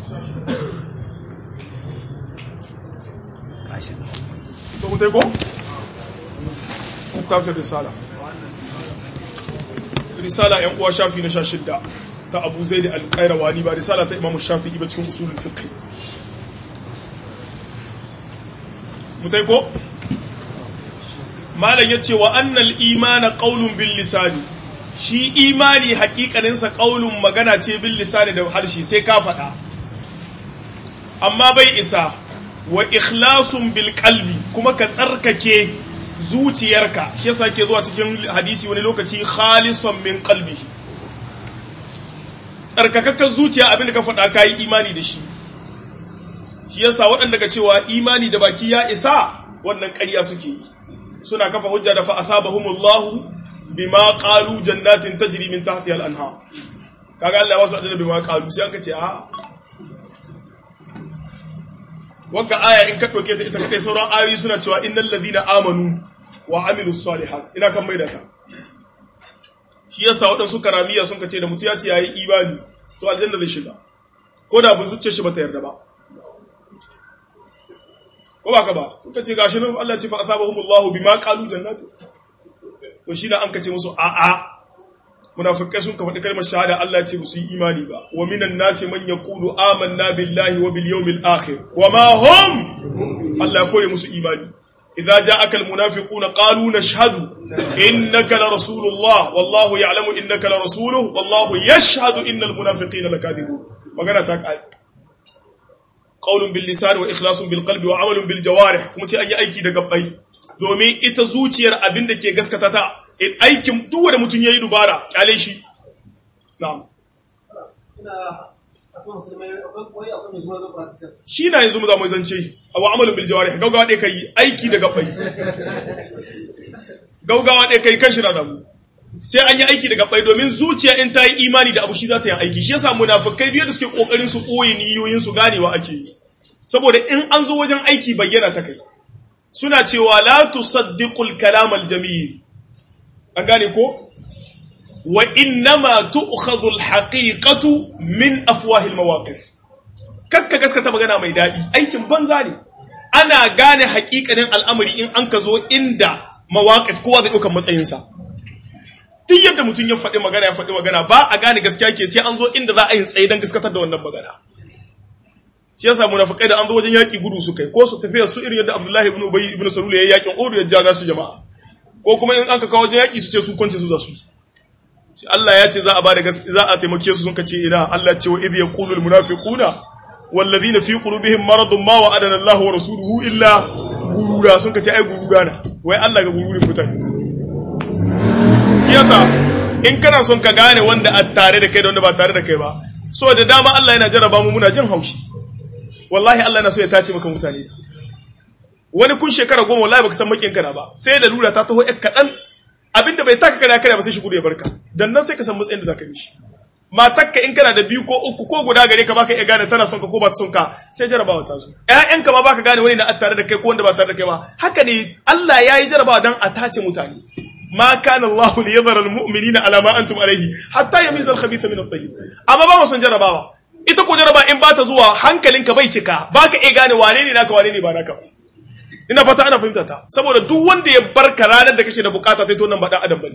to mutai ko ku kafin risala risala yan uwa shafi na 16 ta Abu Zaid al-Qayrawani ba risala ta Imam Shafi'i ba cikin usulul fiqh mutai ko malam yace wa annal imana qaulun bil lisani shi imani hakikanin sa qaulun magana ce bil lisani da harshe sai ka faɗa amma bai isa wa ikhlasun bil qalbi kuma ka tsarkake zuciyarka shi yasa ke zuwa cikin hadisi wani lokaci khalisan min qalbihi tsarkakakken zuciya abinda ka faɗa kayi imani da shi shi yasa waɗanda ka cewa imani da baki ya isa wannan ƙarya suke yi suna kafa hujja da fa asabahumullahu bima qalu jannatin tajri min tahtiha al-anhar kaga Allah ya wasu ajira bima qalu sai aka ce a wagga aya in ka ɗauke ta ita kai sauran ayoyi suna cewa innal ladina amanu wa amilus salihat ina kan maida ta shi yasa waɗansu karamiya sun kace da mutu ya ce yayi imani to aljanna zai shiga ko da bun zuciyar shi bata yarda ba ko ba ka ba sun kace gashi nan Allah ya ce fa asabahumullahu bima qalu jannati to shi da an kace musu a a munafikai sun ka faɗi kalmar shahada Allah ce su yi imani ba wa minan nasi man yaqulu amanna billahi wa bil yawmil akhir wa ma hum Allah ya kore musu imani idza ja'aka al munafiquna qalu nashhadu innaka la rasulullah wallahu ya'lamu innaka la rasuluhu wallahu yashhadu innal munafiqina lakadibun magana ta kai qaulun bil lisan wa ikhlasun bil qalbi wa amalun bil jawarih kuma sai an yi aiki da gabbai domin ita zuciyar abin da ke gaskata ta aikin duk wanda mutum ya yi dubara kyale shi na'am shi na yanzu mu za mu zance a wa amalin biljawari gaugawa ɗaya kai aiki da gabai gaugawa ɗaya kai kan shi na zamu sai an yi aiki da gabai domin zuciya in ta yi imani da abu shi za ta yi aiki shi yasa munafikai biyar da suke kokarin su ɓoye niyoyin su ganewa ake yi saboda in an zo wajen aiki bayyana ta kai suna cewa la tusaddiqul kalam al-jamil an gane ko wa innama tu'khadhu al-haqiqatu min afwahil mawaqif kakka gaskata magana mai dadi aikin banza ne ana gane haƙiƙanin al'amari in an ka zo inda mawaqif kowa zai dauka matsayin sa duk yadda mutum ya faɗi magana ya faɗi magana ba a gane gaskiya ke sai an zo inda za a yi tsaye don gaskatar da wannan magana shi yasa munafikai da an zo wajen yaki gudu su kai ko su tafiya su irin yadda Abdullahi ibn Ubay ibn Salul ya yakin Uhud ya jaga su jama'a ko kuma in an ka kawo wajen yaki su ce su kwance su za su shi Allah ya ce za a bada za a taimake su sun kace ina Allah ya ce wa idh yaqulu al munafiquna wal ladina fi qulubihim maradun ma wa'adana Allah wa rasuluhu illa gurura sun kace ai gurura na wai Allah ga gururin mutane shi yasa in kana son ka gane wanda a tare da kai da wanda ba tare da kai ba so da dama Allah yana jarraba mu muna jin haushi wallahi Allah na so ya tace maka mutane wani kun shekara goma wallahi baka san makin kana ba sai da lura ta taho ƴar kaɗan abinda bai taka kana kana ba sai shi gudu ya barka dan nan sai ka san matsayin da zaka yi shi matakka in kana da biyu ko uku ko guda gare ka baka iya gane tana son ka ko ba ta son ka sai jarabawa ta zo ƴaƴanka ma baka gane wani na tare da kai ko wanda ba tare da kai ba haka ne Allah ya yi jarabawa dan a tace mutane ma kana Allah li yadhara al-mu'minina ala ma antum alayhi hatta yamiza al-khabitha min at-tayyib amma ba mu son jarabawa ita ko jaraba in ba ta zuwa hankalinka bai cika ba ka iya gane wane ne naka wane ne ba naka ina fata ana fahimta ta saboda duk wanda ya barka ranar da kake da bukata sai to nan ba dan adam bane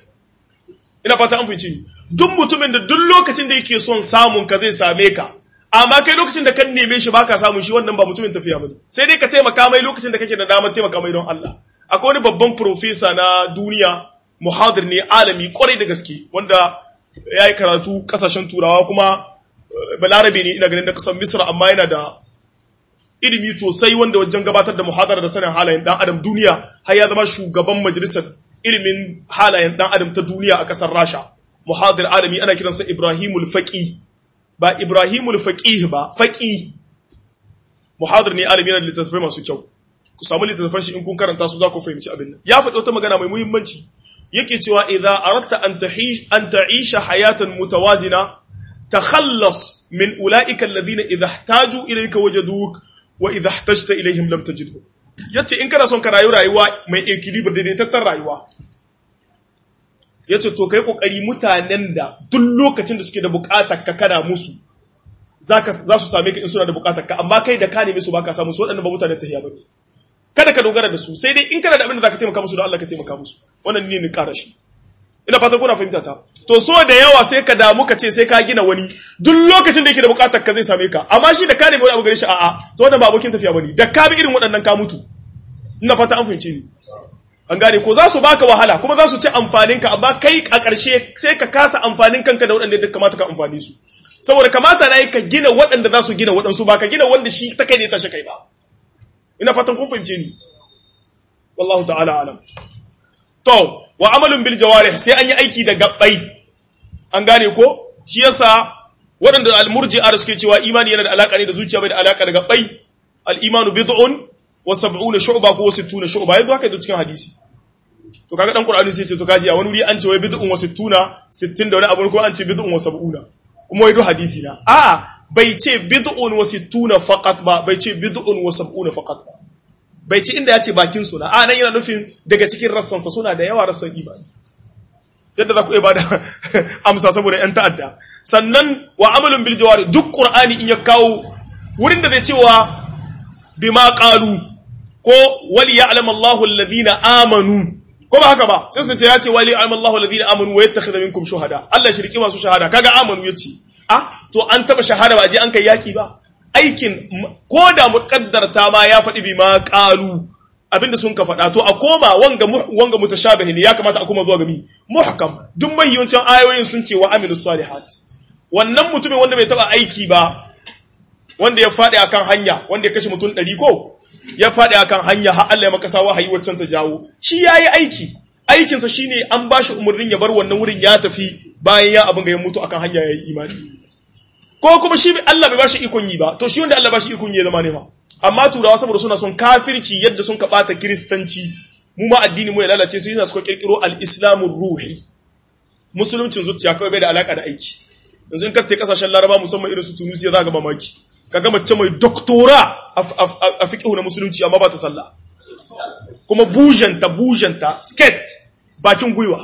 ina fata an fahimci duk mutumin da duk lokacin da yake son samun ka zai same ka amma kai lokacin da kan neme shi baka samun shi wannan ba mutumin tafiya bane sai dai ka taimaka mai lokacin da kake da damar taimaka mai don Allah akwai wani babban profesa na duniya muhadir ne alami kwarai da gaske wanda ya yi karatu kasashen turawa kuma balarabe ne ina ganin da kasan misra amma yana da ilimi sosai wanda wajen gabatar da muhadara da sanin halayen dan adam duniya har ya zama shugaban majalisar ilimin halayen dan adam ta duniya a kasar rasha muhadir alami ana kiransa ibrahimul faqi ba ibrahimul faqih ba faqi muhadir ne alami yana da littattafai masu kyau ku samu littattafan shi in kun karanta su za ku fahimci abin nan ya faɗi wata magana mai muhimmanci yake cewa idza aratta an tahish an ta'isha hayatan mutawazina takhallas min ulaika alladhina idha ihtaju ilayka wajaduk wa idha ihtajta ilayhim lam tajidhu yace in kana son ka rayu rayuwa mai equilibre daidaitattar rayuwa yace to kai kokari mutanen da duk lokacin da suke da bukatar ka kana musu zaka za su same ka in suna da bukatar ka amma kai da ka neme su baka samu su waɗannan ba mutanen tahiya bane kada ka dogara da su sai dai in kana da abin da zaka taimaka musu don Allah ka taimaka musu wannan ne ni ƙara shi ina fatan kuna fahimta ta to so da yawa sai ka damu ka ce sai ka gina wani duk lokacin da yake da bukatar ka zai same ka amma shi da ka nemi wani abu gare shi a'a to wannan ba abokin tafiya bane da ka bi irin waɗannan ka mutu ina fata an fahimce ni an gane ko za su baka wahala kuma za su ci amfanin ka amma kai a ƙarshe sai ka kasa amfanin kanka da waɗanda duk kamata ka amfani su saboda kamata na yi ka gina waɗanda za su gina waɗansu ba ka gina wanda shi ta kai ne ta shi kai ba ina fatan kun fahimce ni wallahu ta'ala alam to wa amalun bil jawarih sai an yi aiki da gabbai an gane ko shi yasa waɗanda al-murji'a da suke cewa imani yana da alaka ne da zuciya bai da alaka da gabbai al-imanu bid'un wa sab'una shu'ba ko 60 shu'ba yanzu haka da cikin hadisi to kaga dan qur'ani sai ce to kaji a wani wuri an ce wai bid'un wa 60 60 da wani abu ko an ce bid'un wa 70 kuma wai do hadisi na a bai ce bid'un wa 60 faqat ba bai ce bid'un wa 70 faqat ba bai ce inda ya ce bakin suna a nan yana nufin daga cikin rassansa suna da yawa rassan imani yadda za ku iya bada amsa saboda yan ta'adda sannan wa amalin bil jawari duk qur'ani in ya kawo wurin da zai cewa bima qalu ko wali ya'lam Allahu alladhina amanu ko ba haka ba sai su ce ya ce wali ya'lam Allahu alladhina amanu wa yattakhidha minkum shuhada Allah shirki masu shahada kaga amanu yace ah to an taba shahada ba je an kai yaki ba aikin ko da muƙaddarta ma ya faɗi bi ma ƙalu abinda sun ka faɗa to a koma wanga wanga mutashabihi ne ya kamata a koma zuwa ga mi muhkam duk mahiyancin ayoyin sun ce wa amilu salihat wannan mutumin wanda bai taba aiki ba wanda ya faɗi akan hanya wanda ya kashe mutum ɗari ko ya faɗi akan hanya har Allah ya maka sawa hayi waccan ta jawo shi yayi aiki aikinsa shine an bashi umarnin ya bar wannan wurin ya tafi bayan ya abin ga ya mutu akan hanya yayi imani ko kuma shi Allah bai bashi ikon yi ba to shi wanda Allah bashi ikon yi zama ne fa amma turawa saboda suna son kafirci yadda sun kabata kristanci mu ma addini mu ya lalace su yana suka kirkiro al-islamu ruhi musuluncin zuciya kawai bai da alaka da aiki yanzu in ka tafi kasashen laraba musamman irin su tunisia za ga mamaki kaga mace mai doktora a fiqh na musulunci amma ba ta sallah kuma bujanta bujanta sket bakin gwiwa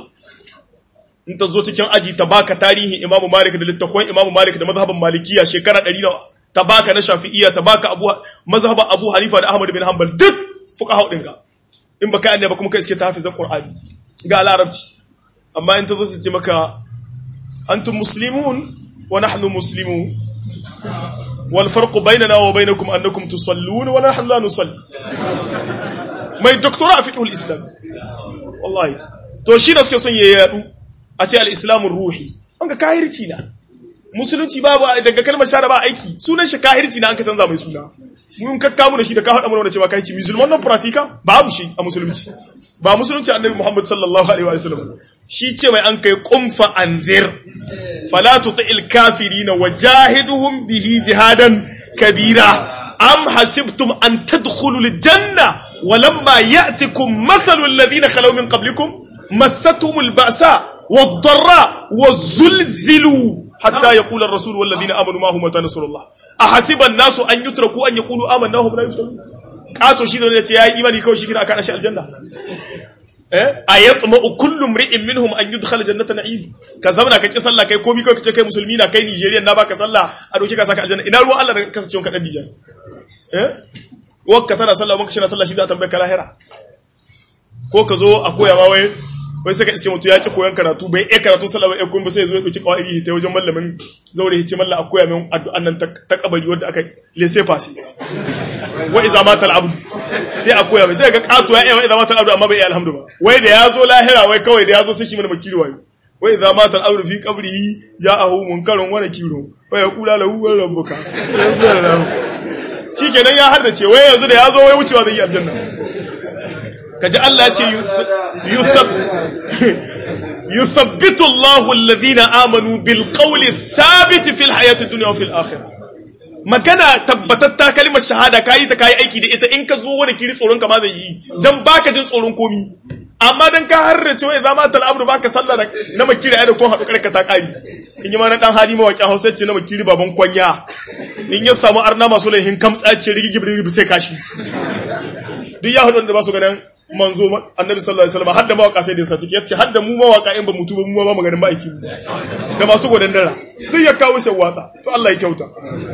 in ta zo cikin aji ta baka tarihin Imam Malik da littafin Imam Malik da mazhaban Malikiya shekara 100 nawa ta baka na Shafi'iyya ta baka Abu mazhaban Abu Hanifa da Ahmad bin Hanbal duk fuqaha din ga in baka annabi kuma kai iske ta hafizan Qur'ani ga larabci amma in ta zo ta ce maka antum muslimun wa nahnu muslimun wal farqu bainana wa bainakum annakum tusallun wa nahnu la nusalli mai doktora a fiqhul islam wallahi to shi da suke son ya yadu a ce al'islamun ruhi wanga kahirci na musulunci babu daga kalmar shara ba aiki sunan shi kahirci na an ka canza mai suna mun kakka mu da shi da ka haɗa mana cewa kahirci musulman nan pratika babu shi a musulunci ba musulunci annabi muhammad sallallahu alaihi wa sallam shi ce mai an kai kumfa anzir fala tuti'il kafirina wajahiduhum bihi jihadan kabira am hasibtum an tadkhulul janna ولما يأتكم مثل الذين خلوا من قبلكم مستهم البأساء والضراء والزلزلوا حتى يقول الرسول والذين آمنوا معه متى نصر الله أحسب الناس أن يتركوا أن يقولوا آمنا وهم لا يفتنون قاتوا شيء ذلك يا إيماني كو شكرا أكان أشياء الجنة أيطمع كل امرئ منهم أن يدخل جنة نعيم كزمنا كي صلى كي كومي كي كي مسلمين كي نيجيريا نبا كصلى أدوكي كساك الجنة إن الله الله كسچون كدن ديجان wakka tana sallah wanka shina sallah shi za a tambaye ka lahira ko ka zo a koya ma wai wai sai ka iske mutu ya ki koyan karatu bai iya karatu sallah bai kuma sai ya zo ya dauki kawai ta wajen mallamin zaure hice mallan a koya min addu'an nan ta kabari wanda aka lese fasi wa iza matal abdu sai a koya mai sai ga katu ya iya wa iza matal abdu amma bai iya alhamdu ba wai da ya zo lahira wai kawai da ya zo sai shi mana makiri wayo wa iza matal abdu fi qabrihi ja'ahu munkarun wa nakirun fa yaqulu lahu wa rabbuka shi kenan ya haddace wai yanzu da ya zo wai wucewa zai yi aljanna kaji Allah ce yusabbitu Allahu alladhina amanu bil qawli thabit fil hayati dunya wa fil akhirah magana tabbatatta kalmar shahada kayi ta kayi aiki da ita in ka zo wani kiri tsoron ka ma zai yi dan baka jin tsoron komi amma dan ka harrace wai zama tal amru baka sallah na makiri ai da ko hadu karka ta kari in yi ma na dan hali mawaki Hausa ce na makiri baban kwanya in ya samu arna masu laihin kamtsa ce rigigi rigigi sai kashi duk ya hudu da ba su ganin manzo annabi sallallahu alaihi wasallam hadda mawaka sai da yasa ciki yace hadda mu mawaka in ba mutu ba mu ba maganin ma'aiki da masu godan dara duk ya kawo sai watsa to Allah ya kyauta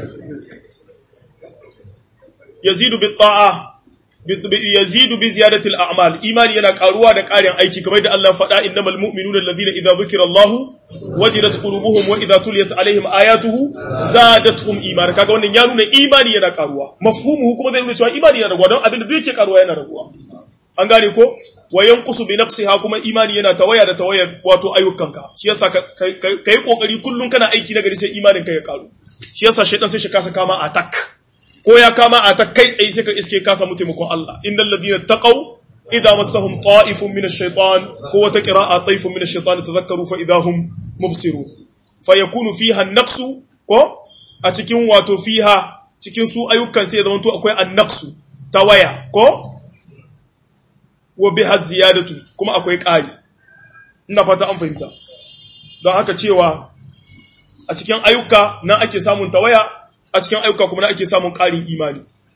yazidu bi ta'a yazidu bi ziyadati al-a'mal imani yana karuwa da ƙarin aiki kamar da Allah faɗa innamal mu'minuna alladhina idza dhukira Allahu wajilat qulubuhum wa idza tuliyat alaihim ayatuhu zadatuhum iman kaga wannan ya nuna imani yana karuwa mafhumuhu kuma zai nuna cewa imani yana raguwa don abin da duk yake karuwa yana raguwa an gane ko wa yanqusu bi naqsiha kuma imani yana tawaya da tawayar wato ayyukanka shi yasa kai kokari kullun kana aiki na gari sai imanin ka ya karu shi yasa shaytan sai shi kasa kama attack ko ya kama a ta kai tsaye sai ka iske ka samu taimakon Allah innal ladina taqaw idza massahum ta'ifun min ash-shaytan ko wata qira'a ta'ifun min ash-shaytan tadhakkaru fa idahum mubsirun fa yakunu fiha an-naqsu ko a cikin wato fiha cikin su ayyukan sai zaman to akwai an-naqsu tawaya ko wa biha ziyadatu kuma akwai ƙari ina fata an fahimta don haka cewa a cikin ayyuka nan ake samun tawaya a cikin ayyuka kuma ake samun ƙarin imani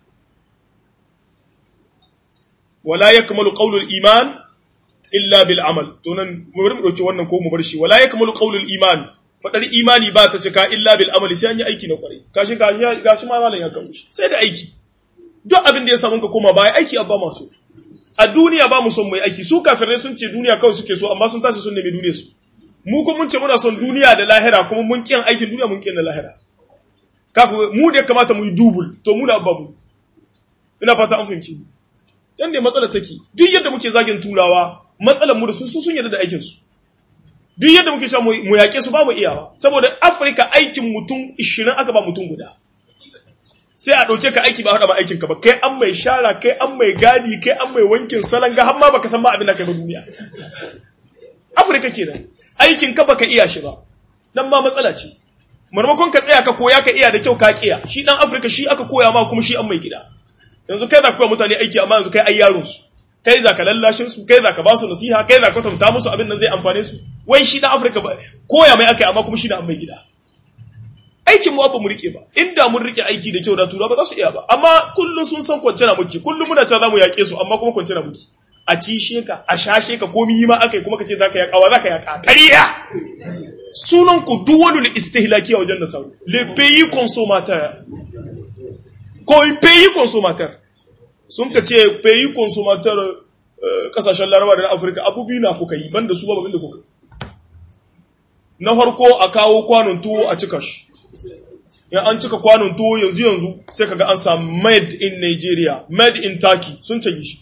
wala yakmalu qawlul iman illa bil amal to nan mu bari mu dauki wannan ko mu bar shi wala yakmalu qawlul iman fadar imani ba ta cika illa bil amali sai an yi aiki na kwarai kashi gashi gashi ma malam ya kawo shi sai da aiki duk abin da ya samu ka koma baya aiki abba masu a duniya ba mu son mu yi aiki su kafirai sun ce duniya kawai suke so amma sun tashi sun nemi duniya su mu kuma mun ce muna son duniya da lahira kuma mun kiyan aikin duniya mun kiyan na lahira kafin mu da ya kamata mu yi dubul to mu da babu ina fata an fahimci yan ne matsalar take duk yadda muke zagin turawa matsalar mu da su sun yarda da aikin su duk yadda muke cewa mu yaƙe su ba mu iyawa saboda afirka aikin mutum 20 aka ba mutum guda sai a ɗauke ka aiki ba haɗa ma aikin ka ba kai an mai shara kai an mai gadi kai an mai wankin salanga har ma baka san ma abin da kai ba duniya afirka kenan aikin ka baka iya shi ba nan ma matsala ce marmakon ka tsaya ka koya ka iya da kyau ka kiya shi dan afirka shi aka koya ma kuma shi an mai gida yanzu kai za ka koya mutane aiki amma yanzu kai ai yaron su kai za ka lallashin su kai za ka ba su nasiha kai za ka kwatanta musu abin nan zai amfane su wai shi dan afirka ba koya mai aka amma kuma shi da an mai gida aikin mu ba mu rike ba inda mun rike aiki da kyau da tura ba za su iya ba amma kullum sun san kwance na muke kullum muna cewa za mu yaƙe su amma kuma kwance na muke a ci sheka a shashe ka komi yi ma aka yi kuma ka ce za ka yaƙawa za ka yaƙa ƙariya sunan ku duwalul istihlaki a wajen nasaru le pays consommateur ko pays consommateur sun ka ce pays consommateur kasashen larabawa da na afirka abubuwa na kuka yi banda su ba babin da kuka na farko a kawo kwanon tuwo a cika shi in an cika kwanon tuwo yanzu yanzu sai kaga an samu made in Nigeria made in Turkey sun cage shi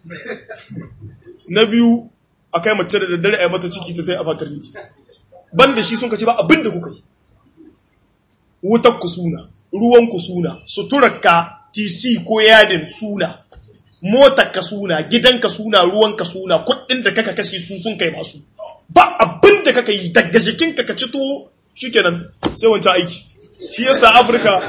na biyu a kai mace da daddare a yi mata ciki ta tai a fatar miki ban da shi sun kace ba abin da kuka yi wutar ku suna ruwan ku suna suturar ka tc ko yadin suna motar ka suna gidan ka suna ruwan ka suna kuɗin da kaka kashe su sun kai masu ba abin da kaka yi daga jikin ka ci tuwo shikenan sai wancan aiki shi yasa afirka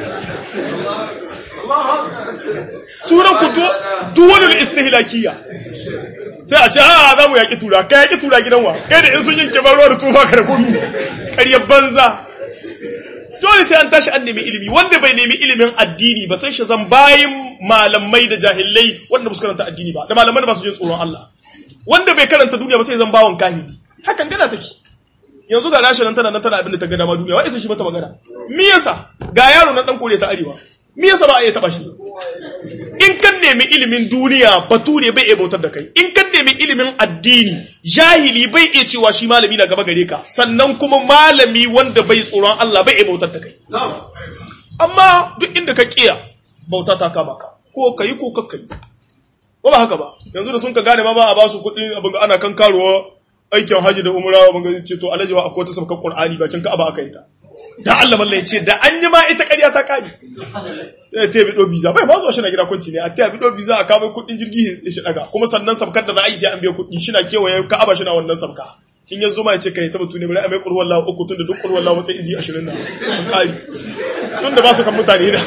sunan ku duwalul istihlakiya sai a ce a za mu yaƙi tura ka yaƙi tura gidan wa kai da in sun yanke ban ruwa da tufa ka da komi ƙaryar banza dole sai an tashi an nemi ilimi wanda bai nemi ilimin addini ba sai shi zan bayin malamai da jahilai wanda ba su karanta addini ba da malamai da ba su jin tsoron Allah wanda bai karanta duniya ba sai zan bawon kahiri hakan gana take yanzu ga rashin nan tana nan tana abin da ta gada ma duniya wa isa shi mata magana me yasa ga yaro na dan kore ta arewa me yasa ba a iya taba shi in kan nemi ilimin duniya bature bai iya bautar da kai in kan nemi ilimin addini jahili bai iya cewa shi malami na gaba gare ka sannan kuma malami wanda bai tsoron Allah bai iya bautar da kai amma duk inda ka kiya bauta ta kama ka ko kai ko kakka yi ba ba haka ba yanzu da sun ka gane ma ba a ba su kuɗi abin ana kan karuwa aikin haji da umra ban ga ce to alhaji wa akwai ta sabkar qur'ani bakin ka aba aka yi ta da Allah mallai ce da an yi ma ita ƙarya ta kare ya ta bido visa bai ma zuwa shi na gida kwanci ne a ta bido visa a kawo kuɗin jirgi ya shi daga kuma sannan sabkar da za a yi sai an biya kuɗi shi na kewaye ka'aba shi na wannan sabka in ya zo ma ya ce kai ta batu ne bari a mai kurwar lawa uku tun da duk kurwar lawa sai izi ashirin na an kari tun da ba su kan mutane na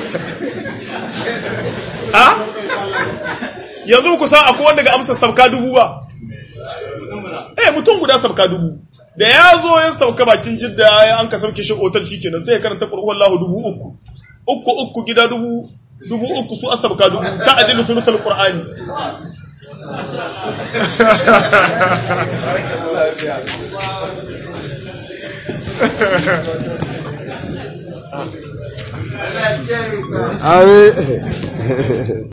a yanzu ku san akwai wanda ga amsa sabka dubu ba eh mutum guda sabka dubu da ya zo ya sauka bakin jidda ya an ka sauke shi otal shi kenan sai ya karanta ƙur'uwar lahu dubu uku uku uku gida dubu dubu uku su asabka dubu ta adilu sulusul qur'ani Amin.